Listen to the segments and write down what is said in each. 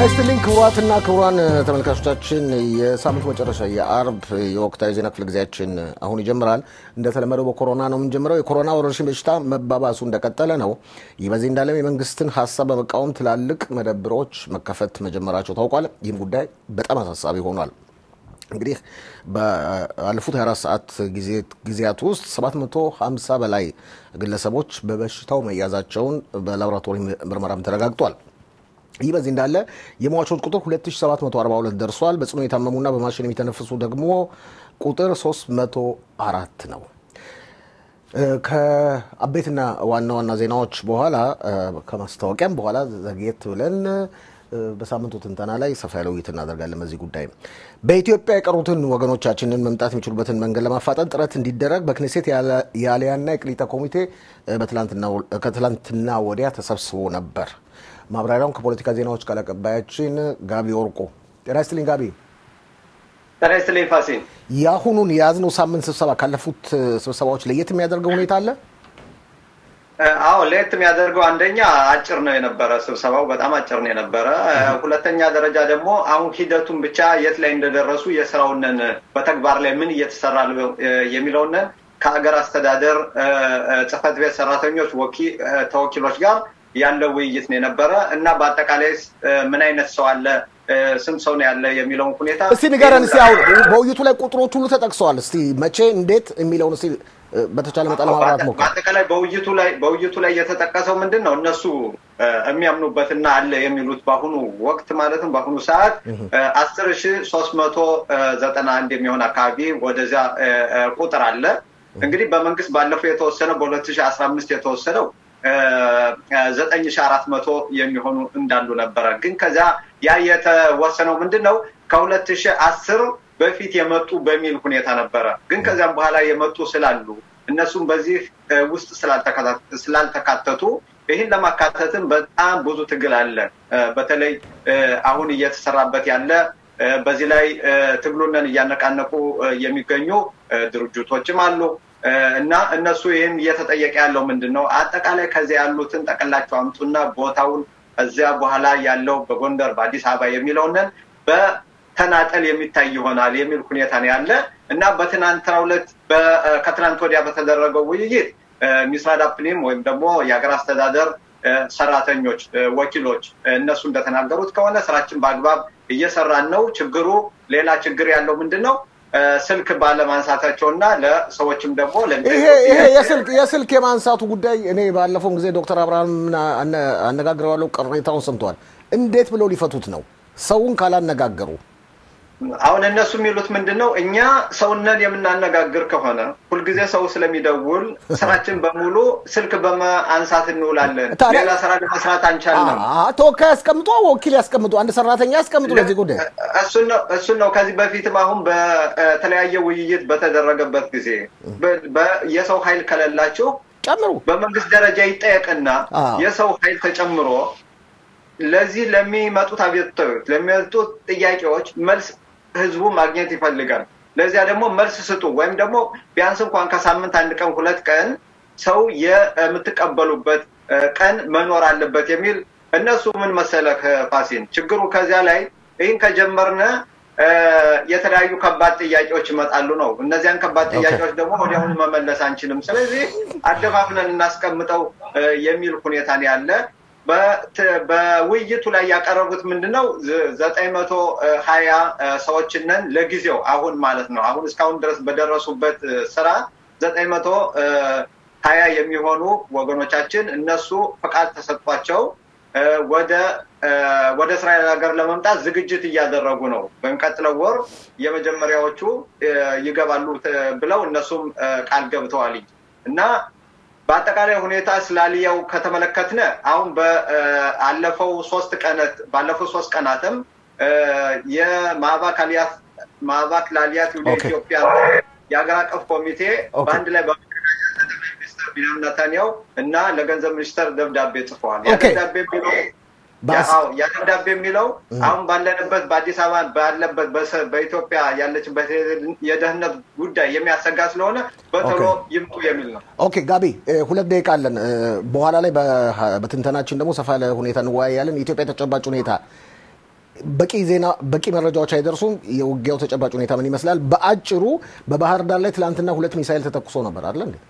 ይስጥልኝ ክቡራትና ክቡራን ተመልካቾቻችን የሳምንቱ መጨረሻ የአርብ የወቅታዊ ዜና ክፍለ ጊዜያችን አሁን ይጀምራል። እንደተለመደው በኮሮና ነው የምንጀምረው። የኮሮና ወረርሽኝ በሽታ መባባሱ እንደቀጠለ ነው። ይህ በዚህ እንዳለም የመንግስትን ሀሳብ በመቃወም ትላልቅ መደብሮች መከፈት መጀመራቸው ታውቋል። ይህም ጉዳይ በጣም አሳሳቢ ሆኗል። እንግዲህ ባለፉት 24 ሰዓት ጊዜያት ውስጥ 750 በላይ ግለሰቦች በበሽታው መያዛቸውን በላቦራቶሪ ምርመራም ተረጋግጧል። ይህ በዚህ እንዳለ የሟቾች ቁጥር 2742 ደርሷል። በጽኑ የታመሙና በማሽን የሚተነፍሱ ደግሞ ቁጥር 304 ነው። ከአቤትና ዋና ዋና ዜናዎች በኋላ ከማስታወቂያም በኋላ ዘግየት ብለን በሳምንቱ ትንተና ላይ ሰፋ ያለ ውይይት እናደርጋለን። በዚህ ጉዳይ በኢትዮጵያ የቀሩትን ወገኖቻችንን መምጣት የሚችሉበትን መንገድ ለማፋጠን ጥረት እንዲደረግ በክኔሴት የአልያና የቅሊታ ኮሚቴ ከትላንትና ወዲያ ተሰብስቦ ነበር። ማብራሪያውን ከፖለቲካ ዜናዎች ቃል አቀባያችን ጋቢ ወርቆ። ጤና ይስጥልኝ ጋቢ። ጤና ይስጥልኝ ፋሲል። የአሁኑን የያዝነው ሳምንት ስብሰባ ካለፉት ስብሰባዎች ለየት የሚያደርገው ሁኔታ አለ? አዎ ለየት የሚያደርገው አንደኛ አጭር ነው የነበረ ስብሰባው በጣም አጭር ነው የነበረ። ሁለተኛ ደረጃ ደግሞ አሁን ሂደቱን ብቻ የት ላይ እንደደረሱ የስራውንን በተግባር ላይ ምን እየተሰራ የሚለውንን ከሀገር አስተዳደር ጽህፈት ቤት ሰራተኞች ተወኪሎች ጋር ያለው ውይይት ነው የነበረ እና በአጠቃላይ ምን አይነት ሰው አለ ስንት ሰው ነው ያለ የሚለውን ሁኔታ እስቲ ንገረን። እስቲ አሁን በውይይቱ ላይ ቁጥሮች ሁሉ ተጠቅሰዋል። እስቲ መቼ እንዴት የሚለውን እስቲ በተቻለ መጠን ለማብራራት ሞክር። በአጠቃላይ በውይይቱ ላይ በውይይቱ ላይ የተጠቀሰው ምንድን ነው እነሱ የሚያምኑበትና አለ የሚሉት በአሁኑ ወቅት ማለትም በአሁኑ ሰዓት አስር ሺ ሶስት መቶ ዘጠና አንድ የሚሆን አካባቢ ወደዚያ ቁጥር አለ። እንግዲህ በመንግስት ባለፈው የተወሰነው በሁለት ሺ አስራ አምስት የተወሰነው ዘጠኝ ሺ አራት መቶ የሚሆኑ እንዳሉ ነበረ። ግን ከዚያ ያ የተወሰነው ምንድን ነው ከሁለት ሺ አስር በፊት የመጡ በሚል ሁኔታ ነበረ። ግን ከዚያም በኋላ የመጡ ስላሉ እነሱም በዚህ ውስጥ ስላልተካተቱ ይህን ለማካተትም በጣም ብዙ ትግል አለ። በተለይ አሁን እየተሰራበት ያለ በዚህ ላይ ትግሉንን እያነቃነቁ የሚገኙ ድርጅቶችም አሉ እና እነሱ ይህን እየተጠየቀ ያለው ምንድን ነው አጠቃላይ ከዚያ ያሉትን ጠቅላቸው አምጡና ቦታውን እዚያ በኋላ ያለው በጎንደር በአዲስ አበባ የሚለውንን በተናጠል የሚታይ ይሆናል የሚል ሁኔታ ነው ያለ እና በትናንትናው ዕለት ከትናንት ወዲያ በተደረገው ውይይት ሚስራድ አፕኒም ወይም ደግሞ የሀገር አስተዳደር ሰራተኞች ወኪሎች እነሱ እንደተናገሩት ከሆነ ስራችን በአግባብ እየሰራን ነው። ችግሩ ሌላ ችግር ያለው ምንድን ነው ስልክ ባለማንሳታቸው እና ለሰዎችም ደግሞ ይሄ የስልክ የማንሳቱ ጉዳይ እኔ ባለፈውን ጊዜ ዶክተር አብርሃም አነጋግረዋለሁ። ቅሬታውን ሰምተዋል። እንዴት ብለው ሊፈቱት ነው ሰውን ካላነጋገሩ? አሁን እነሱ የሚሉት ምንድን ነው? እኛ ሰውነን የምናነጋግር ከሆነ ሁልጊዜ ሰው ስለሚደውል ስራችን በሙሉ ስልክ በማንሳት እንውላለን። ሌላ ስራ ለመስራት አንቻልንም። ተወካይ ያስቀምጡ፣ ወኪል ያስቀምጡ፣ አንድ ሰራተኛ ያስቀምጡ ለዚህ ጉዳይ። እሱን ነው ከዚህ በፊትም አሁን በተለያየ ውይይት በተደረገበት ጊዜ የሰው ኃይል ከሌላችሁ ጨምሩ፣ በመንግስት ደረጃ ይጠየቅና የሰው ኃይል ተጨምሮ ለዚህ ለሚመጡት አቤቱታዎች ለሚመጡት ጥያቄዎች መልስ ህዝቡ ማግኘት ይፈልጋል። ለዚያ ደግሞ መልስ ስጡ፣ ወይም ደግሞ ቢያንስ እንኳን ከሳምንት አንድ ቀን ሁለት ቀን ሰው የምትቀበሉበት ቀን መኖር አለበት የሚል እነሱ ምን መሰለህ ፋሲን፣ ችግሩ ከዚያ ላይ ይህን ከጀመርነ የተለያዩ ከባድ ጥያቄዎች ይመጣሉ ነው። እነዚያን ከባድ ጥያቄዎች ደግሞ ወዲያውኑ መመለስ አንችልም። ስለዚህ አደፋፍነን እናስቀምጠው የሚል ሁኔታ ነው ያለ። በውይይቱ ላይ ያቀረቡት ምንድን ነው? ዘጠኝ መቶ ሀያ ሰዎችንን ለጊዜው አሁን ማለት ነው አሁን እስካሁን ድረስ በደረሱበት ስራ ዘጠኝ መቶ ሀያ የሚሆኑ ወገኖቻችን እነሱ ፈቃድ ተሰጥቷቸው ወደ ወደ እስራኤል ሀገር ለመምጣት ዝግጅት እያደረጉ ነው። በሚቀጥለው ወር የመጀመሪያዎቹ ይገባሉ ብለው እነሱም ቃል ገብተዋል እና በአጠቃላይ ሁኔታ ስላልያው ከተመለከትነ አሁን በአለፈው ሶስት ቀናት ባለፈው ሶስት ቀናትም የማዕባክ አልያት ማዕባክ ለአልያት ወደ ኢትዮጵያ የሀገር አቀፍ ኮሚቴ በአንድ ላይ ሚኒስትር ቢንያሚን ኔታንያሁ እና ለገንዘብ ሚኒስተር ደብዳቤ ጽፈዋል። ያ ደብዳቤ የሚለው ያ ደብዳቤ የሚለው አሁን ባለንበት በአዲስ አበባ ባለበት በኢትዮጵያ ያለችበት የደህንነት ጉዳይ የሚያሰጋ ስለሆነ በቶሎ ይምጡ የሚል ነው። ኦኬ ጋቢ፣ ሁለት ደቂቃ አለን። በኋላ ላይ በትንተናችን ደግሞ ሰፋ ያለ ሁኔታ እንወያያለን። የኢትዮጵያ ተጨባጭ ሁኔታ በቂ ዜና በቂ መረጃዎች አይደርሱም። የውጊያው ተጨባጭ ሁኔታ ምን ይመስላል? በአጭሩ በባህር ዳር ላይ ትላንትና ሁለት ሚሳይል ተተኩሶ ነበር አለ እንዴ?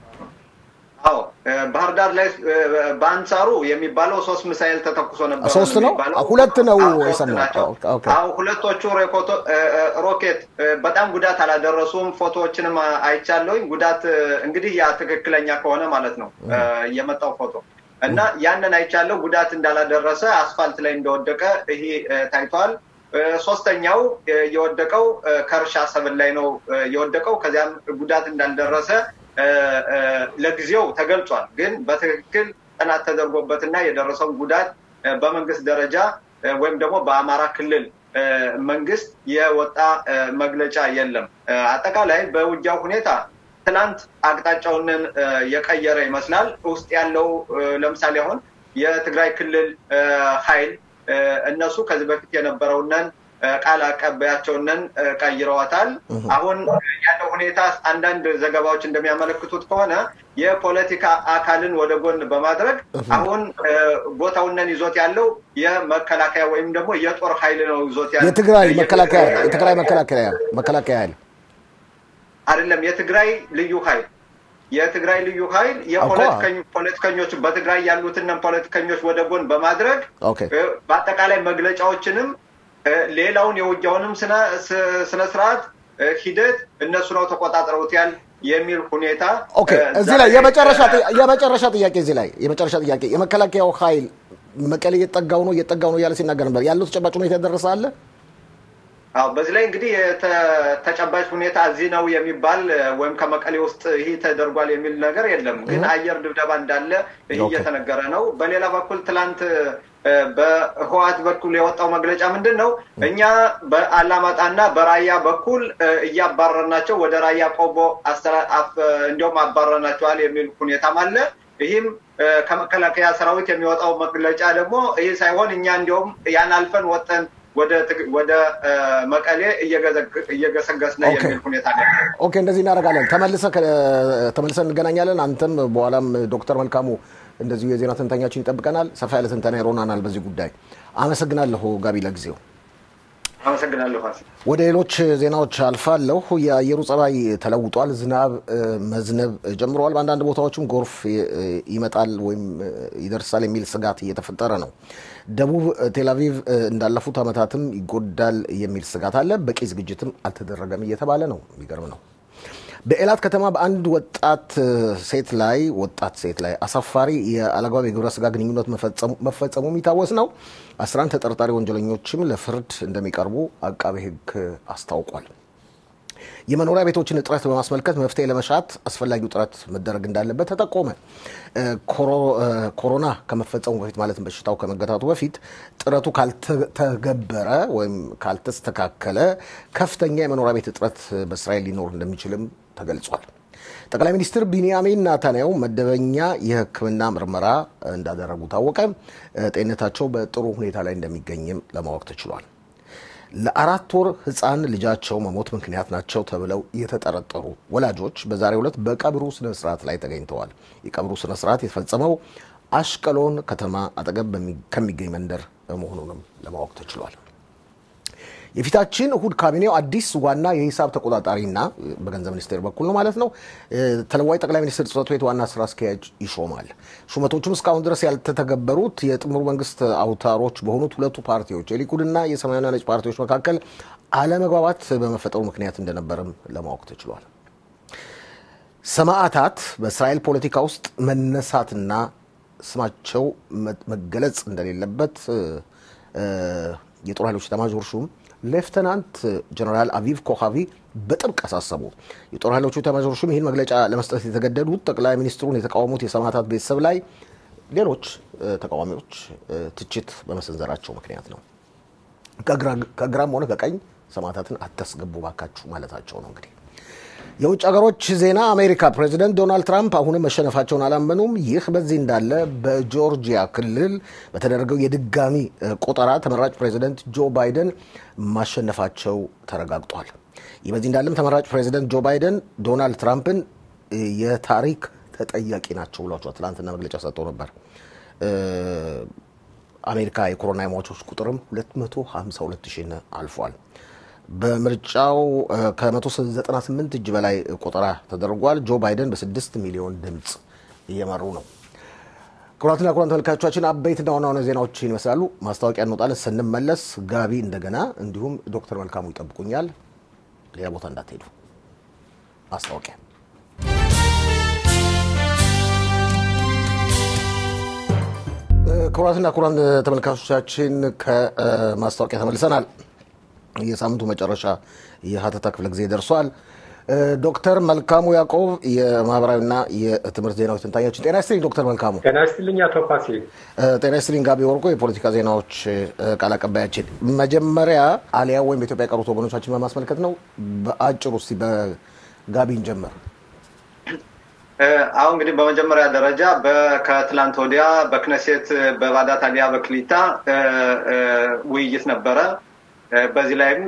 አዎ ባህር ዳር ላይ በአንጻሩ የሚባለው ሶስት ሚሳይል ተተኩሶ ነበር። ሶስት ነው ሁለት ነው የሰማው። አዎ ሁለቶቹ ሮኬት በጣም ጉዳት አላደረሱም። ፎቶዎችንም አይቻለሁኝ። ጉዳት እንግዲህ ያ ትክክለኛ ከሆነ ማለት ነው የመጣው ፎቶ እና ያንን አይቻለሁ። ጉዳት እንዳላደረሰ አስፋልት ላይ እንደወደቀ ይሄ ታይቷል። ሶስተኛው የወደቀው ከእርሻ ሰብል ላይ ነው የወደቀው። ከዚያም ጉዳት እንዳልደረሰ ለጊዜው ተገልጿል። ግን በትክክል ጥናት ተደርጎበትና የደረሰውን ጉዳት በመንግስት ደረጃ ወይም ደግሞ በአማራ ክልል መንግስት የወጣ መግለጫ የለም። አጠቃላይ በውጊያው ሁኔታ ትናንት አቅጣጫውንን የቀየረ ይመስላል። ውስጥ ያለው ለምሳሌ አሁን የትግራይ ክልል ኃይል እነሱ ከዚህ በፊት የነበረውንን ቃል አቀባያቸውንን ቀይረዋታል። አሁን ያለው ሁኔታ አንዳንድ ዘገባዎች እንደሚያመለክቱት ከሆነ የፖለቲካ አካልን ወደ ጎን በማድረግ አሁን ቦታውንን ይዞት ያለው የመከላከያ ወይም ደግሞ የጦር ኃይል ነው ይዞት ያለው የትግራይ መከላከያ የትግራይ መከላከያ መከላከያ ኃይል አይደለም፣ የትግራይ ልዩ ኃይል የትግራይ ልዩ ኃይል የፖለቲከኞች በትግራይ ያሉትን ፖለቲከኞች ወደ ጎን በማድረግ በአጠቃላይ መግለጫዎችንም ሌላውን የውጊያውንም ስነስርዓት ሂደት እነሱ ነው ተቆጣጥረውታል የሚል ሁኔታ ኦኬ። እዚህ ላይ የመጨረሻ ጥያቄ እዚህ ላይ የመጨረሻ ጥያቄ የመከላከያው ኃይል መቀሌ እየጠጋው ነው እየጠጋው ነው እያለ ሲናገር ነበር። ያለው ተጨባጭ ሁኔታ የደረሰ አለ? አዎ በዚህ ላይ እንግዲህ ተጨባጭ ሁኔታ እዚህ ነው የሚባል ወይም ከመቀሌ ውስጥ ይህ ተደርጓል የሚል ነገር የለም። ግን አየር ድብደባ እንዳለ ይህ እየተነገረ ነው። በሌላ በኩል ትላንት በህዋት በኩል የወጣው መግለጫ ምንድን ነው? እኛ በአላማጣና በራያ በኩል እያባረርናቸው ወደ ራያ ቆቦ እንዲሁም አባረርናቸዋል የሚል ሁኔታም አለ። ይህም ከመከላከያ ሰራዊት የሚወጣው መግለጫ ደግሞ ይህ ሳይሆን እኛ እንዲሁም ያን አልፈን ወጠን ወደ መቀሌ እየገሰገስነ የሚል ሁኔታ ነው። ኦኬ፣ እንደዚህ እናደርጋለን። ተመልሰን እንገናኛለን። አንተም በኋላም ዶክተር መልካሙ እንደዚሁ የዜና ትንታኛችን ይጠብቀናል። ሰፋ ያለ ትንተና ይሮናናል በዚህ ጉዳይ። አመሰግናለሁ ጋቢ ለጊዜው። አመሰግናለሁ። ወደ ሌሎች ዜናዎች አልፋለሁ። የአየሩ ጸባይ ተለውጧል። ዝናብ መዝነብ ጀምረዋል። በአንዳንድ ቦታዎችም ጎርፍ ይመጣል ወይም ይደርሳል የሚል ስጋት እየተፈጠረ ነው። ደቡብ ቴልአቪቭ እንዳለፉት ዓመታትም ይጎዳል የሚል ስጋት አለ። በቂ ዝግጅትም አልተደረገም እየተባለ ነው። የሚገርም ነው። በኤላት ከተማ በአንድ ወጣት ሴት ላይ ወጣት ሴት ላይ አሳፋሪ የአለግባብ የግብረ ስጋ ግንኙነት መፈጸሙ የሚታወስ ነው። አስራ አንድ ተጠርጣሪ ወንጀለኞችም ለፍርድ እንደሚቀርቡ አቃቤ ሕግ አስታውቋል። የመኖሪያ ቤቶችን እጥረት በማስመልከት መፍትሄ ለመሻት አስፈላጊው ጥረት መደረግ እንዳለበት ተጠቆመ። ኮሮና ከመፈጸሙ በፊት ማለትም በሽታው ከመገታቱ በፊት ጥረቱ ካልተገበረ ወይም ካልተስተካከለ ከፍተኛ የመኖሪያ ቤት እጥረት በእስራኤል ሊኖር እንደሚችልም ተገልጿል። ጠቅላይ ሚኒስትር ቢንያሚን ናታንያሁ መደበኛ የሕክምና ምርመራ እንዳደረጉ ታወቀ። ጤንነታቸው በጥሩ ሁኔታ ላይ እንደሚገኝም ለማወቅ ተችሏል። ለአራት ወር ህፃን ልጃቸው መሞት ምክንያት ናቸው ተብለው የተጠረጠሩ ወላጆች በዛሬው ዕለት በቀብሩ ስነ ስርዓት ላይ ተገኝተዋል። የቀብሩ ስነ ስርዓት የተፈጸመው አሽቀሎን ከተማ አጠገብ ከሚገኝ መንደር መሆኑንም ለማወቅ ተችሏል። የፊታችን እሁድ ካቢኔው አዲስ ዋና የሂሳብ ተቆጣጣሪና በገንዘብ ሚኒስቴር በኩል ነው ማለት ነው ተለዋጭ ጠቅላይ ሚኒስትር ጽሕፈት ቤት ዋና ስራ አስኪያጅ ይሾማል። ሹመቶቹም እስካሁን ድረስ ያልተተገበሩት የጥምሩ መንግስት አውታሮች በሆኑት ሁለቱ ፓርቲዎች የሊኩድና የሰማያዊና ነጭ ፓርቲዎች መካከል አለመግባባት በመፈጠሩ ምክንያት እንደነበርም ለማወቅ ተችሏል። ሰማዕታት በእስራኤል ፖለቲካ ውስጥ መነሳትና ስማቸው መገለጽ እንደሌለበት የጦር ኃይሎች ኤታማዦር ሹም ሌፍተናንት ጀነራል አቪቭ ኮሃቪ በጥብቅ አሳሰቡ። የጦር ኃይሎቹ ኤታማዦር ሹም ይህን መግለጫ ለመስጠት የተገደዱት ጠቅላይ ሚኒስትሩን የተቃወሙት የሰማዕታት ቤተሰብ ላይ ሌሎች ተቃዋሚዎች ትችት በመሰንዘራቸው ምክንያት ነው። ከግራም ሆነ ከቀኝ ሰማዕታትን አታስገቡ ባካችሁ ማለታቸው ነው። እንግዲህ የውጭ ሀገሮች ዜና አሜሪካ ፕሬዚደንት ዶናልድ ትራምፕ አሁንም መሸነፋቸውን አላመኑም። ይህ በዚህ እንዳለ በጆርጂያ ክልል በተደረገው የድጋሚ ቆጠራ ተመራጭ ፕሬዚደንት ጆ ባይደን ማሸነፋቸው ተረጋግጧል። ይህ በዚህ እንዳለም ተመራጭ ፕሬዚደንት ጆ ባይደን ዶናልድ ትራምፕን የታሪክ ተጠያቂ ናቸው ብሏቸዋል። ትናንትና መግለጫ ሰጥተው ነበር። አሜሪካ የኮሮና የሟቾች ቁጥርም 252 ሺህን አልፏል። በምርጫው ከ198 እጅ በላይ ቆጠራ ተደርጓል። ጆ ባይደን በ6 ሚሊዮን ድምፅ እየመሩ ነው። ክቡራትና ክቡራን ተመልካቾቻችን አበይትና ዋና ዋና ዜናዎችን ይመስላሉ። ማስታወቂያ እንወጣለን። ስንመለስ ጋቢ እንደገና እንዲሁም ዶክተር መልካሙ ይጠብቁኛል። ሌላ ቦታ እንዳትሄዱ። ማስታወቂያ ክቡራትና ክቡራን ተመልካቾቻችን ከማስታወቂያ ተመልሰናል። የሳምንቱ መጨረሻ የሀተታ ክፍለ ጊዜ ደርሷል። ዶክተር መልካሙ ያዕቆብ የማህበራዊና የትምህርት ዜናዎች ትንታኛችን። ጤና ይስጥልኝ ዶክተር መልካሙ። ጤና ይስጥልኝ አቶ ፋሲል። ጤና ይስጥልኝ ጋቢ ወርቆ የፖለቲካ ዜናዎች ቃል አቀባያችን። መጀመሪያ አሊያ ወይም በኢትዮጵያ የቀሩት ወገኖቻችን በማስመልከት ነው። በአጭሩ እስኪ በጋቢን ጀምር። አሁን እንግዲህ በመጀመሪያ ደረጃ ከትላንት ወዲያ በክነሴት በባዳት አሊያ በክሊታ ውይይት ነበረ። በዚህ ላይም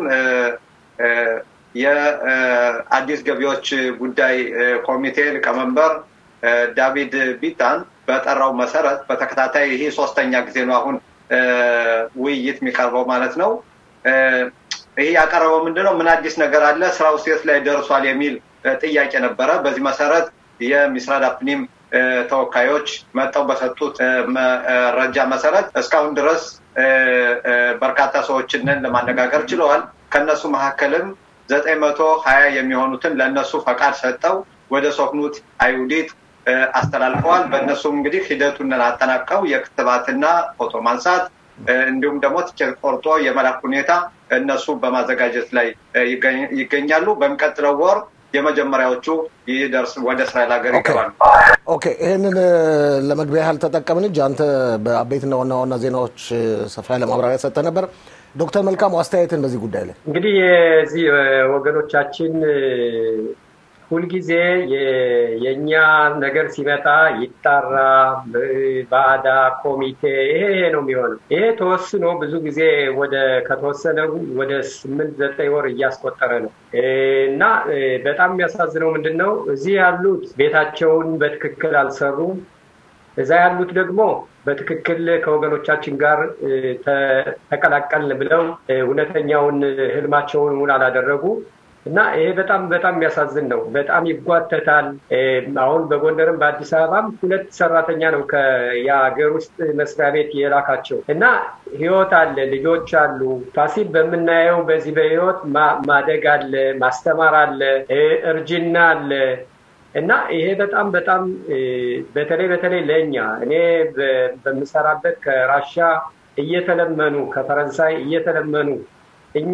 የአዲስ ገቢዎች ጉዳይ ኮሚቴ ሊቀመንበር ዳቪድ ቢታን በጠራው መሰረት በተከታታይ ይሄ ሶስተኛ ጊዜ ነው አሁን ውይይት የሚቀርበው ማለት ነው። ይሄ ያቀረበው ምንድነው? ምን አዲስ ነገር አለ? ስራው ሴት ላይ ደርሷል የሚል ጥያቄ ነበረ። በዚህ መሰረት የሚስራድ አፕኒም ተወካዮች መጠው በሰጡት መረጃ መሰረት እስካሁን ድረስ በርካታ ሰዎችን ለማነጋገር ችለዋል። ከነሱ መካከልም ዘጠኝ መቶ ሀያ የሚሆኑትን ለእነሱ ፈቃድ ሰጠው ወደ ሶክኑት አይሁዲት አስተላልፈዋል። በእነሱም እንግዲህ ሂደቱን አጠናቀው የክትባትና ፎቶ ማንሳት እንዲሁም ደግሞ ትኬት ቆርጦ የመላክ ሁኔታ እነሱ በማዘጋጀት ላይ ይገኛሉ። በሚቀጥለው ወር የመጀመሪያዎቹ ይደርስ ወደ እስራኤል ሀገር ይገባሉ። ኦኬ፣ ይህንን ለመግቢያ ያህል ተጠቀምን እንጂ አንተ በአበይትና ዋና ዋና ዜናዎች ሰፋ ያለ ማብራሪያ ሰጠህ ነበር። ዶክተር መልካሙ አስተያየትን በዚህ ጉዳይ ላይ እንግዲህ የዚህ ወገኖቻችን ሁልጊዜ የእኛ ነገር ሲመጣ ይጣራ፣ ባዳ ኮሚቴ ይሄ ይሄ ነው የሚሆነው። ይሄ ተወስኖ ብዙ ጊዜ ወደ ከተወሰነ ወደ ስምንት ዘጠኝ ወር እያስቆጠረ ነው እና በጣም የሚያሳዝነው ምንድን ነው እዚህ ያሉት ቤታቸውን በትክክል አልሰሩም። እዛ ያሉት ደግሞ በትክክል ከወገኖቻችን ጋር ተቀላቀልን ብለው እውነተኛውን ህልማቸውን እውን አላደረጉ እና ይሄ በጣም በጣም የሚያሳዝን ነው። በጣም ይጓተታል። አሁን በጎንደርም በአዲስ አበባም ሁለት ሰራተኛ ነው የሀገር ውስጥ መስሪያ ቤት የላካቸው እና ህይወት አለ፣ ልጆች አሉ። ፋሲል በምናየው በዚህ በህይወት ማደግ አለ፣ ማስተማር አለ፣ እርጅና አለ እና ይሄ በጣም በጣም በተለይ በተለይ ለእኛ እኔ በምሰራበት ከራሻ እየተለመኑ ከፈረንሳይ እየተለመኑ እኛ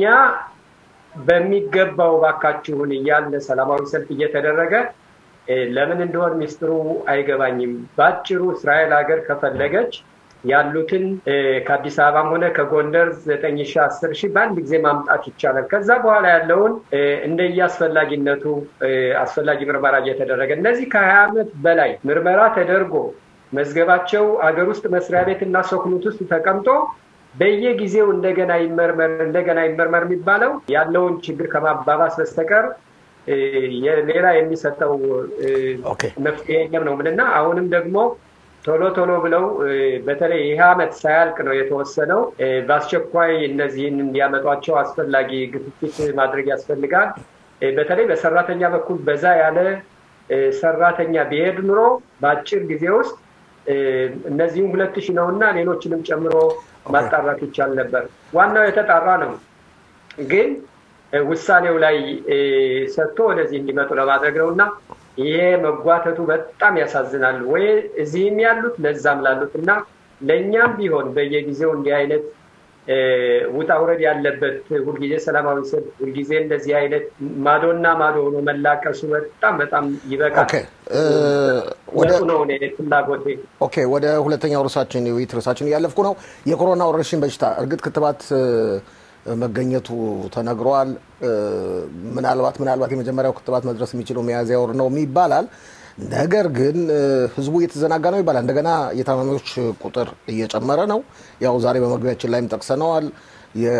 በሚገባው ባካችሁን እያለ ሰላማዊ ሰልፍ እየተደረገ ለምን እንደሆን ሚስጥሩ አይገባኝም። በአጭሩ እስራኤል ሀገር ከፈለገች ያሉትን ከአዲስ አበባም ሆነ ከጎንደር ዘጠኝ ሺ አስር ሺህ በአንድ ጊዜ ማምጣት ይቻላል። ከዛ በኋላ ያለውን እንደየ አስፈላጊነቱ አስፈላጊ ምርመራ እየተደረገ እነዚህ ከሀያ ዓመት በላይ ምርመራ ተደርጎ መዝገባቸው አገር ውስጥ መስሪያ ቤት እና ሶክኑት ውስጥ ተቀምጦ በየጊዜው እንደገና ይመርመር እንደገና ይመርመር የሚባለው ያለውን ችግር ከማባባስ በስተቀር ሌላ የሚሰጠው መፍትሄ የለም ነው ምንና አሁንም ደግሞ ቶሎ ቶሎ ብለው በተለይ ይህ ዓመት ሳያልቅ ነው የተወሰነው። በአስቸኳይ እነዚህን እንዲያመጧቸው አስፈላጊ ግፊት ማድረግ ያስፈልጋል። በተለይ በሰራተኛ በኩል በዛ ያለ ሰራተኛ ቢሄድ ኑሮ በአጭር ጊዜ ውስጥ እነዚህም ሁለት ሺህ ነው እና ሌሎችንም ጨምሮ ማጣራት ይቻል ነበር። ዋናው የተጣራ ነው፣ ግን ውሳኔው ላይ ሰጥቶ ወደዚህ እንዲመጡ ለማድረግ ነው እና ይሄ መጓተቱ በጣም ያሳዝናል። ወይ እዚህም ያሉት ለዛም ላሉት እና ለእኛም ቢሆን በየጊዜው እንዲህ አይነት ውጣ ውረድ ያለበት ሁልጊዜ ሰላማዊ ሰልፍ፣ ሁልጊዜ እንደዚህ አይነት ማዶና ማዶ ሆኖ መላቀሱ በጣም በጣም ይበቃል። ወጡ ነው ፍላጎቴ። ኦኬ፣ ወደ ሁለተኛው ርዕሳችን የውይይት ርዕሳችን እያለፍኩ ነው። የኮሮና ወረርሽኝ በሽታ እርግጥ ክትባት መገኘቱ ተነግሯል። ምናልባት ምናልባት የመጀመሪያው ክትባት መድረስ የሚችለው ሚያዝያ ወር ነው ይባላል። ነገር ግን ህዝቡ እየተዘናጋ ነው ይባላል። እንደገና የታማሚዎች ቁጥር እየጨመረ ነው። ያው ዛሬ በመግቢያችን ላይም ጠቅሰነዋል።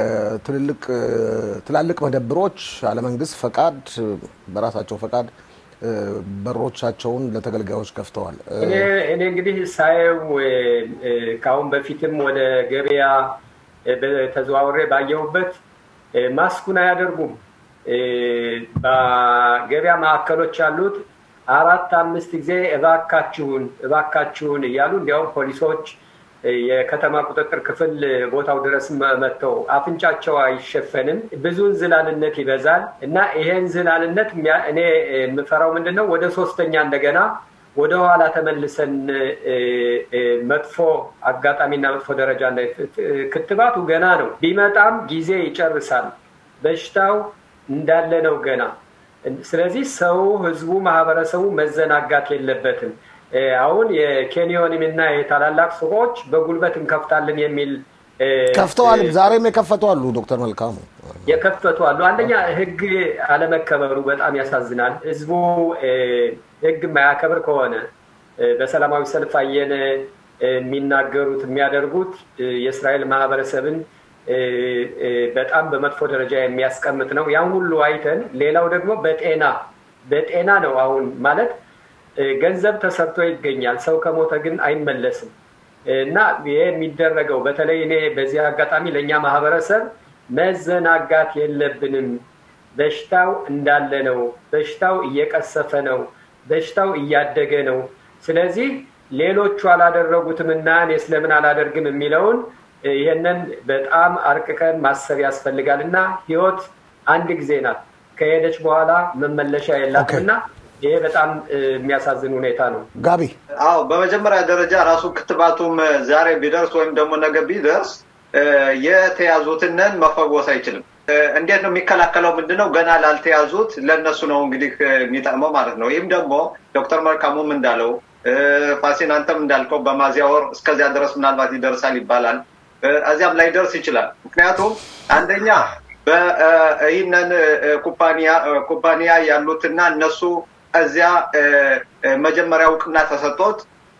የትልልቅ ትላልቅ መደብሮች አለመንግስት ፈቃድ በራሳቸው ፈቃድ በሮቻቸውን ለተገልጋዮች ከፍተዋል። እኔ እንግዲህ ሳየው ከአሁን በፊትም ወደ ገበያ ተዘዋውሬ ባየሁበት ማስኩን አያደርጉም። በገበያ ማዕከሎች ያሉት አራት አምስት ጊዜ እባካችሁን እባካችሁን እያሉ እንዲያውም ፖሊሶች የከተማ ቁጥጥር ክፍል ቦታው ድረስ መጥተው አፍንጫቸው አይሸፈንም። ብዙ እንዝላልነት ይበዛል እና ይሄ እንዝላልነት እኔ የምፈራው ምንድን ነው ወደ ሶስተኛ እንደገና ወደ ኋላ ተመልሰን መጥፎ አጋጣሚና መጥፎ ደረጃ ክትባቱ ገና ነው። ቢመጣም ጊዜ ይጨርሳል። በሽታው እንዳለ ነው ገና። ስለዚህ ሰው፣ ህዝቡ፣ ማህበረሰቡ መዘናጋት የለበትም። አሁን የኬንዮንም እና የታላላቅ ሱቆች በጉልበት እንከፍታለን የሚል ከፍተዋል። ዛሬም የከፈቱ አሉ። ዶክተር መልካሙ የከፈቱ አሉ። አንደኛ ህግ አለመከበሩ በጣም ያሳዝናል። ህዝቡ ህግ የማያከብር ከሆነ በሰላማዊ ሰልፍ አየን የሚናገሩት የሚያደርጉት የእስራኤል ማህበረሰብን በጣም በመጥፎ ደረጃ የሚያስቀምጥ ነው። ያን ሁሉ አይተን ሌላው ደግሞ በጤና በጤና ነው አሁን ማለት ገንዘብ ተሰርቶ ይገኛል። ሰው ከሞተ ግን አይመለስም እና ይሄ የሚደረገው በተለይ እኔ በዚህ አጋጣሚ ለእኛ ማህበረሰብ መዘናጋት የለብንም። በሽታው እንዳለ ነው። በሽታው እየቀሰፈ ነው። በሽታው እያደገ ነው። ስለዚህ ሌሎቹ አላደረጉትም እና እኔ ስለምን አላደርግም የሚለውን ይህንን በጣም አርቅቀን ማሰብ ያስፈልጋል እና ህይወት አንድ ጊዜ ናት። ከሄደች በኋላ መመለሻ የላትም እና ይሄ በጣም የሚያሳዝን ሁኔታ ነው። ጋቢ አዎ፣ በመጀመሪያ ደረጃ ራሱ ክትባቱም ዛሬ ቢደርስ ወይም ደግሞ ነገ ቢደርስ የተያዙትንን መፈወስ አይችልም። እንዴት ነው የሚከላከለው? ምንድነው ገና ላልተያዙት ለእነሱ ነው እንግዲህ የሚጠቅመው ማለት ነው። ይህም ደግሞ ዶክተር መልካሙም እንዳለው ፋሲን አንተም እንዳልከው በሚያዝያ ወር እስከዚያ ድረስ ምናልባት ይደርሳል ይባላል። እዚያም ላይ ደርስ ይችላል። ምክንያቱም አንደኛ ይህንን ኩባንያ ኩባንያ ያሉትና እነሱ እዚያ መጀመሪያ እውቅና ተሰጥቶት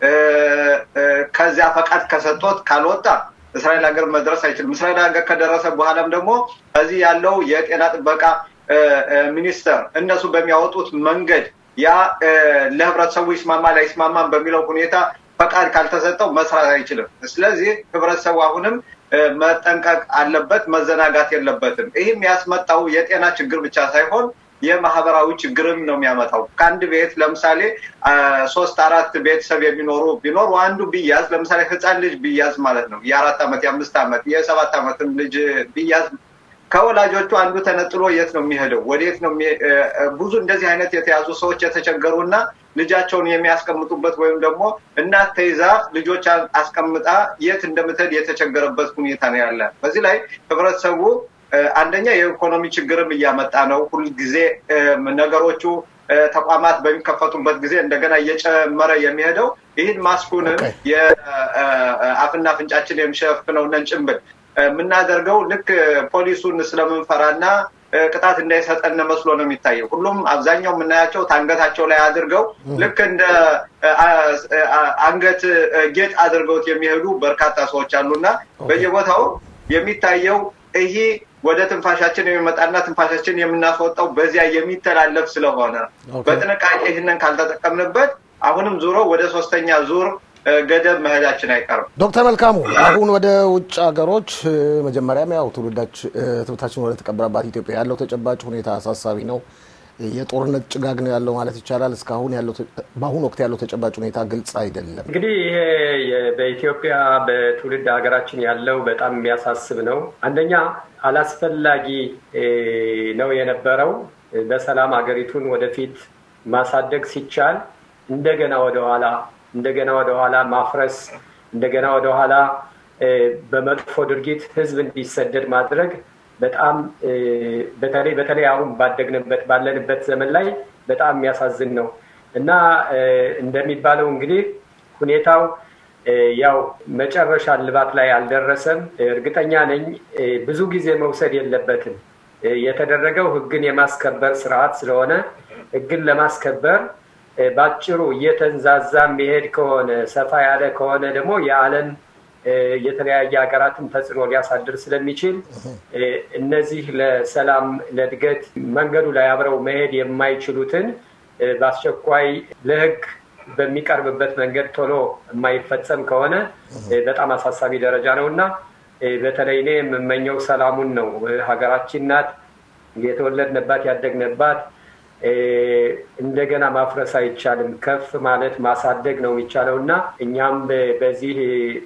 ከዚያ ፈቃድ ከሰጥቶት ካልወጣ እስራኤል ሀገር መድረስ አይችልም። እስራኤል ሀገር ከደረሰ በኋላም ደግሞ እዚህ ያለው የጤና ጥበቃ ሚኒስቴር እነሱ በሚያወጡት መንገድ ያ ለህብረተሰቡ ይስማማል አይስማማም በሚለው ሁኔታ ፈቃድ ካልተሰጠው መስራት አይችልም። ስለዚህ ህብረተሰቡ አሁንም መጠንቀቅ አለበት፣ መዘናጋት የለበትም። ይህም ያስመጣው የጤና ችግር ብቻ ሳይሆን የማህበራዊ ችግርም ነው የሚያመጣው። ከአንድ ቤት ለምሳሌ ሶስት አራት ቤተሰብ የሚኖሩ ቢኖሩ አንዱ ቢያዝ ለምሳሌ ህፃን ልጅ ቢያዝ ማለት ነው የአራት ዓመት የአምስት ዓመት የሰባት ዓመትም ልጅ ቢያዝ ከወላጆቹ አንዱ ተነጥሎ የት ነው የሚሄደው? ወዴት ነው? ብዙ እንደዚህ አይነት የተያዙ ሰዎች የተቸገሩ እና ልጃቸውን የሚያስቀምጡበት ወይም ደግሞ እናት ተይዛ ልጆች አስቀምጣ የት እንደምትሄድ የተቸገረበት ሁኔታ ነው ያለ። በዚህ ላይ ህብረተሰቡ አንደኛ የኢኮኖሚ ችግርም እያመጣ ነው። ሁልጊዜ ነገሮቹ ተቋማት በሚከፈቱበት ጊዜ እንደገና እየጨመረ የሚሄደው ይህን ማስኩንም የአፍና አፍንጫችን የሚሸፍነውን ጭንብል የምናደርገው ልክ ፖሊሱን ስለምንፈራና ቅጣት እንዳይሰጠን መስሎ ነው የሚታየው። ሁሉም አብዛኛው የምናያቸው ታንገታቸው ላይ አድርገው ልክ እንደ አንገት ጌጥ አድርገውት የሚሄዱ በርካታ ሰዎች አሉና በየቦታው የሚታየው ይሄ ወደ ትንፋሻችን የሚመጣና ትንፋሻችን የምናስወጣው በዚያ የሚተላለፍ ስለሆነ በጥንቃቄ ይህንን ካልተጠቀምንበት አሁንም ዙሮ ወደ ሶስተኛ ዙር ገደብ መሄዳችን አይቀርም። ዶክተር መልካሙ አሁን ወደ ውጭ ሀገሮች መጀመሪያም ያው ትምህርታችን ወደ ተቀበረባት ኢትዮጵያ ያለው ተጨባጭ ሁኔታ አሳሳቢ ነው። የጦርነት ጭጋግ ነው ያለው ማለት ይቻላል። እስካሁን ያለው በአሁኑ ወቅት ያለው ተጨባጭ ሁኔታ ግልጽ አይደለም። እንግዲህ ይሄ በኢትዮጵያ በትውልድ ሀገራችን ያለው በጣም የሚያሳስብ ነው። አንደኛ አላስፈላጊ ነው የነበረው። በሰላም ሀገሪቱን ወደፊት ማሳደግ ሲቻል እንደገና ወደኋላ እንደገና ወደኋላ ማፍረስ እንደገና ወደኋላ በመጥፎ ድርጊት ህዝብ እንዲሰደድ ማድረግ በጣም በተለይ በተለይ አሁን ባደግንበት ባለንበት ዘመን ላይ በጣም የሚያሳዝን ነው እና እንደሚባለው እንግዲህ ሁኔታው ያው መጨረሻ ልባት ላይ አልደረሰም። እርግጠኛ ነኝ ብዙ ጊዜ መውሰድ የለበትም። የተደረገው ህግን የማስከበር ስርዓት ስለሆነ ህግን ለማስከበር ባጭሩ እየተንዛዛ የሚሄድ ከሆነ ሰፋ ያለ ከሆነ ደግሞ የዓለም የተለያየ ሀገራትን ተጽዕኖ ሊያሳድር ስለሚችል እነዚህ ለሰላም ለእድገት መንገዱ ላይ አብረው መሄድ የማይችሉትን በአስቸኳይ ለህግ በሚቀርብበት መንገድ ቶሎ የማይፈጸም ከሆነ በጣም አሳሳቢ ደረጃ ነው እና በተለይ እኔ የምመኘው ሰላሙን ነው። ሀገራችን ናት የተወለድንባት ያደግንባት። እንደገና ማፍረስ አይቻልም። ከፍ ማለት ማሳደግ ነው የሚቻለው እና እኛም በዚህ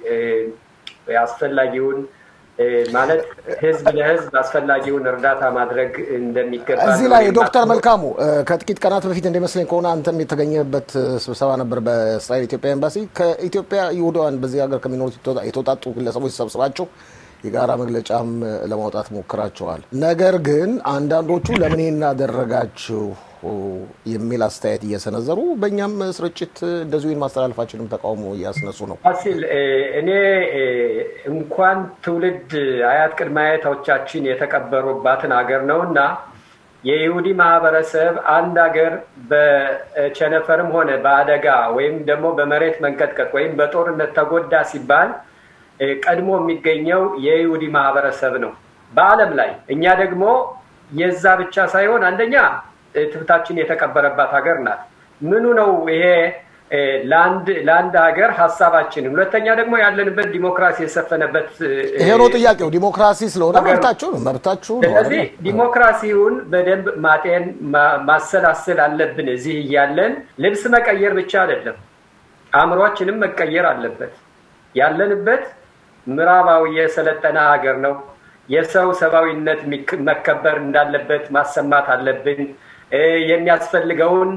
አስፈላጊውን ማለት ህዝብ ለህዝብ አስፈላጊውን እርዳታ ማድረግ እንደሚገባ እዚህ ላይ ዶክተር መልካሙ ከጥቂት ቀናት በፊት እንደመስለኝ ከሆነ አንተም የተገኘበት ስብሰባ ነበር በእስራኤል ኢትዮጵያ ኤምባሲ። ከኢትዮጵያ ይሁዳውያን በዚህ ሀገር ከሚኖሩት የተውጣጡ ግለሰቦች ተሰብስባችሁ የጋራ መግለጫም ለማውጣት ሞክራቸዋል። ነገር ግን አንዳንዶቹ ለምን እናደረጋችሁ የሚል አስተያየት እየሰነዘሩ በእኛም ስርጭት እንደዚሁ ማስተላለፋችንም ተቃውሞ እያስነሱ ነው። ፋሲል እኔ እንኳን ትውልድ አያት ቅድመ አያቶቻችን የተቀበሩባትን ሀገር ነው እና የይሁዲ ማህበረሰብ አንድ ሀገር በቸነፈርም ሆነ በአደጋ ወይም ደግሞ በመሬት መንቀጥቀጥ ወይም በጦርነት ተጎዳ ሲባል ቀድሞ የሚገኘው የይሁዲ ማህበረሰብ ነው በዓለም ላይ። እኛ ደግሞ የዛ ብቻ ሳይሆን አንደኛ ትብታችን የተቀበረባት ሀገር ናት። ምኑ ነው ይሄ ለአንድ ሀገር ሀሳባችን፣ ሁለተኛ ደግሞ ያለንበት ዲሞክራሲ የሰፈነበት ይሄ ነው ጥያቄው። ዲሞክራሲ ስለሆነ መብታችሁ ነው መብታችሁ ነው። ስለዚህ ዲሞክራሲውን በደንብ ማጤን ማሰላሰል አለብን። እዚህ እያለን ልብስ መቀየር ብቻ አይደለም፣ አእምሯችንም መቀየር አለበት። ያለንበት ምዕራባዊ የሰለጠነ ሀገር ነው። የሰው ሰብአዊነት መከበር እንዳለበት ማሰማት አለብን። የሚያስፈልገውን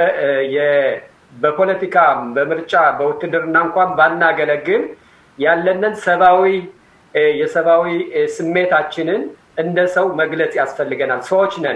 በፖለቲካ በምርጫ በውትድርና እንኳን ባናገለግል ያለንን ሰብአዊ የሰብአዊ ስሜታችንን እንደ ሰው መግለጽ ያስፈልገናል። ሰዎች ነን።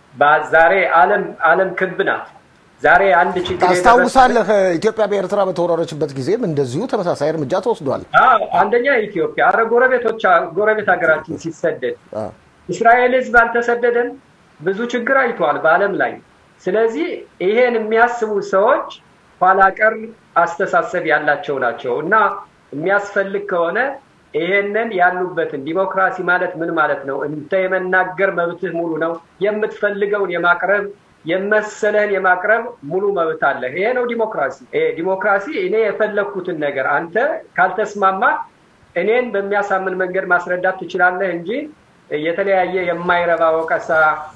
ዛሬ ዓለም ክብ ናት። ዛሬ አንድ ችግር ታስታውሳለህ? ኢትዮጵያ በኤርትራ በተወረረችበት ጊዜም እንደዚሁ ተመሳሳይ እርምጃ ተወስዷል። አንደኛ ኢትዮጵያ አረ ጎረቤቶች ጎረቤት ሀገራችን ሲሰደድ እስራኤል ህዝብ አልተሰደደም። ብዙ ችግር አይተዋል በዓለም ላይ። ስለዚህ ይሄን የሚያስቡ ሰዎች ኋላ ቀር አስተሳሰብ ያላቸው ናቸው እና የሚያስፈልግ ከሆነ ይሄንን ያሉበትን ዲሞክራሲ ማለት ምን ማለት ነው? እንተ የመናገር መብትህ ሙሉ ነው። የምትፈልገውን የማቅረብ የመሰለህን የማቅረብ ሙሉ መብት አለ። ይሄ ነው ዲሞክራሲ። ዲሞክራሲ እኔ የፈለግኩትን ነገር አንተ ካልተስማማ እኔን በሚያሳምን መንገድ ማስረዳት ትችላለህ እንጂ የተለያየ የማይረባ ወቀሳ፣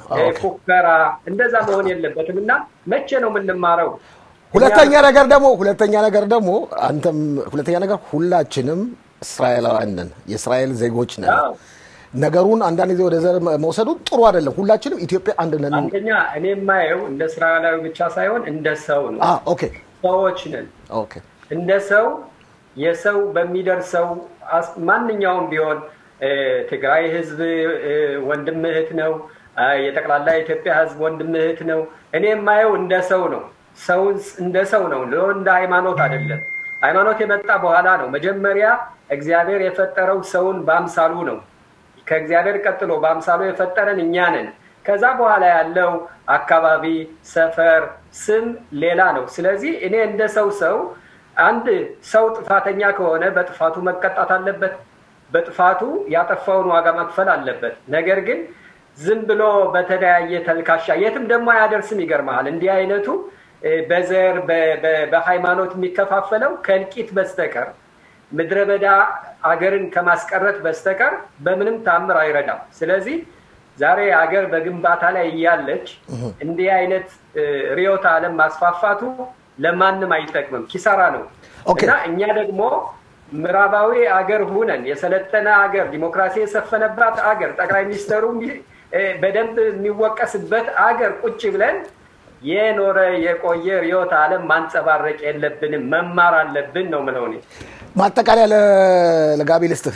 ፉከራ እንደዛ መሆን የለበትም እና መቼ ነው የምንማረው? ሁለተኛ ነገር ደግሞ ሁለተኛ ነገር ደግሞ አንተም ሁለተኛ ነገር ሁላችንም እስራኤላውያን ነን፣ የእስራኤል ዜጎች ነን። ነገሩን አንዳንድ ጊዜ ወደ ዘር መውሰዱ ጥሩ አይደለም። ሁላችንም ኢትዮጵያ አንድ ነን። አንደኛ እኔ የማየው እንደ እስራኤላዊ ብቻ ሳይሆን እንደ ሰው ነው። ኦኬ ሰዎች ነን። ኦኬ እንደ ሰው የሰው በሚደርሰው ማንኛውም ቢሆን ትግራይ ህዝብ ወንድም እህት ነው። የጠቅላላ የኢትዮጵያ ህዝብ ወንድም እህት ነው። እኔ የማየው እንደ ሰው ነው። ሰው እንደ ሰው ነው፣ እንደ ሃይማኖት አይደለም። ሃይማኖት የመጣ በኋላ ነው። መጀመሪያ እግዚአብሔር የፈጠረው ሰውን በአምሳሉ ነው። ከእግዚአብሔር ቀጥሎ በአምሳሉ የፈጠረን እኛ ነን። ከዛ በኋላ ያለው አካባቢ፣ ሰፈር፣ ስም ሌላ ነው። ስለዚህ እኔ እንደ ሰው ሰው አንድ ሰው ጥፋተኛ ከሆነ በጥፋቱ መቀጣት አለበት። በጥፋቱ ያጠፋውን ዋጋ መክፈል አለበት። ነገር ግን ዝም ብሎ በተለያየ ተልካሻ የትም ደግሞ አያደርስም። ይገርመሃል እንዲህ አይነቱ በዘር በሃይማኖት የሚከፋፈለው ከእልቂት በስተቀር ምድረ በዳ አገርን ከማስቀረት በስተቀር በምንም ታምር አይረዳም። ስለዚህ ዛሬ አገር በግንባታ ላይ እያለች እንዲህ አይነት ርዕዮተ ዓለም ማስፋፋቱ ለማንም አይጠቅምም፣ ኪሳራ ነው እና እኛ ደግሞ ምዕራባዊ አገር ሁነን የሰለጠነ አገር፣ ዲሞክራሲ የሰፈነባት አገር፣ ጠቅላይ ሚኒስትሩ በደንብ የሚወቀስበት አገር ቁጭ ብለን የኖረ የቆየ ርዕዮተ ዓለም ማንጸባረቅ የለብንም፣ መማር አለብን ነው ምለው እኔ። ማጠቃለያ ለጋቢ ልስጥህ።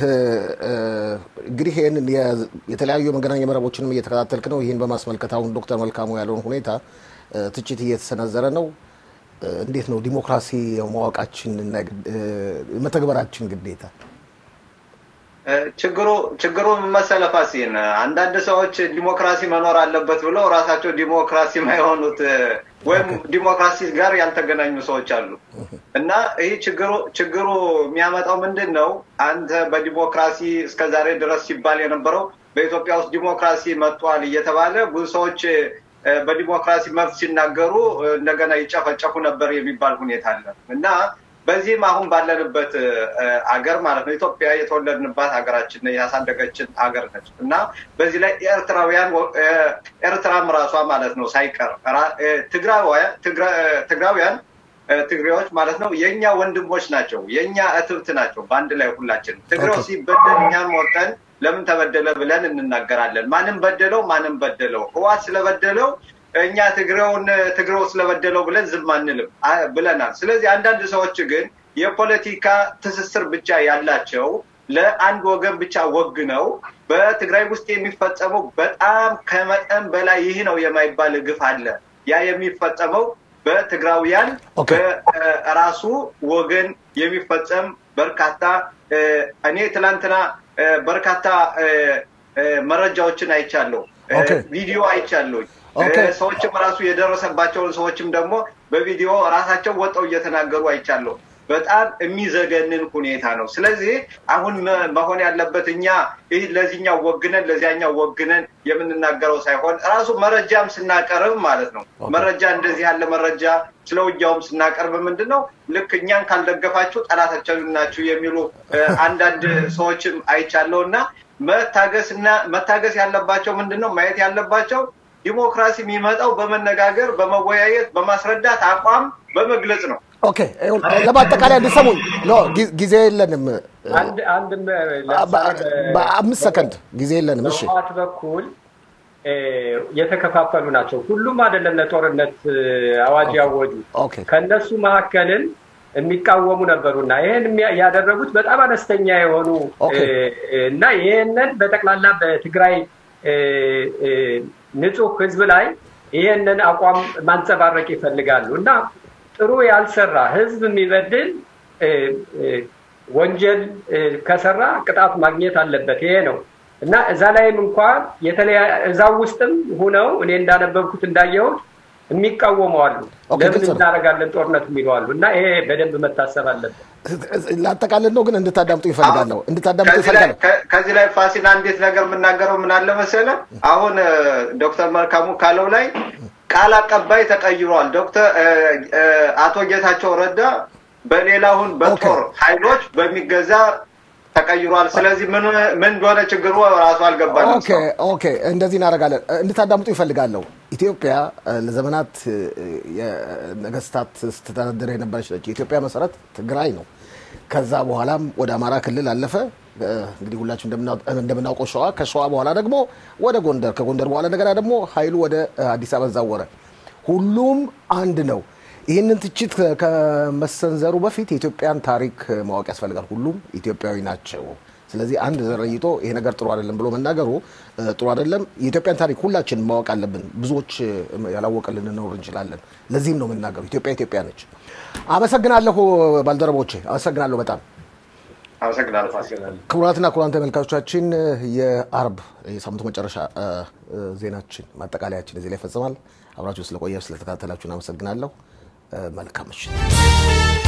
እንግዲህ ይህንን የተለያዩ የመገናኛ መረቦችንም እየተከታተልክ ነው። ይህን በማስመልከት አሁን ዶክተር መልካሙ ያለውን ሁኔታ ትችት እየተሰነዘረ ነው። እንዴት ነው ዲሞክራሲ ማወቃችን መተግበራችን ግዴታ? ችግሩ ችግሩ መሰለ ፋሲን አንዳንድ ሰዎች ዲሞክራሲ መኖር አለበት ብለው ራሳቸው ዲሞክራሲ ማይሆኑት ወይም ዲሞክራሲ ጋር ያልተገናኙ ሰዎች አሉ እና ይህ ችግሩ ችግሩ የሚያመጣው ምንድን ነው? አንተ በዲሞክራሲ እስከዛሬ ድረስ ሲባል የነበረው በኢትዮጵያ ውስጥ ዲሞክራሲ መጥቷል እየተባለ ብዙ ሰዎች በዲሞክራሲ መብት ሲናገሩ እንደገና ይጨፈጨፉ ነበር የሚባል ሁኔታ አለ እና በዚህም አሁን ባለንበት አገር ማለት ነው ኢትዮጵያ የተወለድንባት ሀገራችን ያሳደገችን ሀገር ነች እና በዚህ ላይ ኤርትራውያን ኤርትራም ራሷ ማለት ነው ሳይቀር ትግራውያን ትግሬዎች ማለት ነው የእኛ ወንድሞች ናቸው፣ የእኛ እትብት ናቸው። በአንድ ላይ ሁላችን ትግሬው ሲበደል እኛም ወጠን ለምን ተበደለ ብለን እንናገራለን። ማንም በደለው ማንም በደለው ህዋት ስለበደለው እኛ ትግሬውን ትግሬው ስለበደለው ብለን ዝም አንልም ብለናል። ስለዚህ አንዳንድ ሰዎች ግን የፖለቲካ ትስስር ብቻ ያላቸው ለአንድ ወገን ብቻ ወግነው በትግራይ ውስጥ የሚፈጸመው በጣም ከመጠን በላይ ይህ ነው የማይባል ግፍ አለ። ያ የሚፈጸመው በትግራውያን በራሱ ወገን የሚፈጸም በርካታ እኔ ትላንትና በርካታ መረጃዎችን አይቻለሁ፣ ቪዲዮ አይቻለሁ። ሰዎችም ራሱ የደረሰባቸውን ሰዎችም ደግሞ በቪዲዮ ራሳቸው ወጠው እየተናገሩ አይቻለሁ። በጣም የሚዘገንን ሁኔታ ነው። ስለዚህ አሁን መሆን ያለበት እኛ ይህ ለዚህኛው ወግነን ለዚያኛው ወግነን የምንናገረው ሳይሆን ራሱ መረጃም ስናቀርብ ማለት ነው መረጃ እንደዚህ ያለ መረጃ ስለ ውጊያውም ስናቀርብ ምንድን ነው ልክ እኛን ካልደገፋችሁ ጠላታችን ናችሁ የሚሉ አንዳንድ ሰዎችም አይቻለው እና መታገስና መታገስ ያለባቸው ምንድን ነው ማየት ያለባቸው ዲሞክራሲ የሚመጣው በመነጋገር በመወያየት በማስረዳት አቋም በመግለጽ ነው። ኦኬ ለማጠቃለያ እንዲሰሙኝ ጊዜ የለንም። በአምስት ሰከንድ ጊዜ የለንም። እሺ በህወሓት በኩል የተከፋፈሉ ናቸው። ሁሉም አይደለም ለጦርነት አዋጅ ያወጁ። ከእነሱ መካከልም የሚቃወሙ ነበሩና ይህን ያደረጉት በጣም አነስተኛ የሆኑ እና ይህንን በጠቅላላ በትግራይ ንጹህ ህዝብ ላይ ይህንን አቋም ማንጸባረቅ ይፈልጋሉ እና ጥሩ ያልሰራ ህዝብ የሚበድል ወንጀል ከሰራ ቅጣት ማግኘት አለበት። ይሄ ነው እና እዛ ላይም እንኳን እዛ ውስጥም ሁነው እኔ እንዳነበብኩት እንዳየሁት የሚቃወሙ አሉ። ለምን እናደርጋለን ጦርነት የሚሉ አሉ እና ይሄ በደንብ መታሰብ አለበት። ላጠቃልል ነው ግን እንድታዳምጡ ይፈልጋለሁ እንድታዳምጡ ይፈልጋለሁ። ከዚህ ላይ ፋሲል አንዴት ነገር የምናገረው ምን አለ መሰለ አሁን ዶክተር መልካሙ ካለው ላይ ቃል አቀባይ ተቀይሯል። ዶክተር አቶ ጌታቸው ረዳ በሌላውን በጦር ኃይሎች በሚገዛ ተቀይሯል። ስለዚህ ምን እንደሆነ ችግሩ ራሱ አልገባንም። ኦኬ ኦኬ፣ እንደዚህ እናደርጋለን። እንድታዳምጡ ይፈልጋለሁ። ኢትዮጵያ ለዘመናት የነገስታት ስትተዳደር የነበረች ነች። የኢትዮጵያ መሰረት ትግራይ ነው። ከዛ በኋላም ወደ አማራ ክልል አለፈ። እንግዲህ ሁላችን እንደምናውቀው ሸዋ፣ ከሸዋ በኋላ ደግሞ ወደ ጎንደር፣ ከጎንደር በኋላ እንደገና ደግሞ ኃይሉ ወደ አዲስ አበባ ዛወረ። ሁሉም አንድ ነው። ይህንን ትችት ከመሰንዘሩ በፊት የኢትዮጵያን ታሪክ ማወቅ ያስፈልጋል። ሁሉም ኢትዮጵያዊ ናቸው። ስለዚህ አንድ ዘረይቶ ይሄ ነገር ጥሩ አይደለም ብሎ መናገሩ ጥሩ አይደለም። የኢትዮጵያን ታሪክ ሁላችን ማወቅ አለብን። ብዙዎች ያላወቀ ልንኖር እንችላለን። ለዚህም ነው የምናገሩ። ኢትዮጵያ ኢትዮጵያ ነች። አመሰግናለሁ ባልደረቦቼ፣ አመሰግናለሁ በጣም ክቡራትና ክቡራን ተመልካቾቻችን የአርብ የሳምንቱ መጨረሻ ዜናችን ማጠቃለያችን እዚህ ላይ ይፈጽማል። አብራችሁ ስለቆያችሁ ስለተከታተላችሁን አመሰግናለሁ። መልካም ምሽት።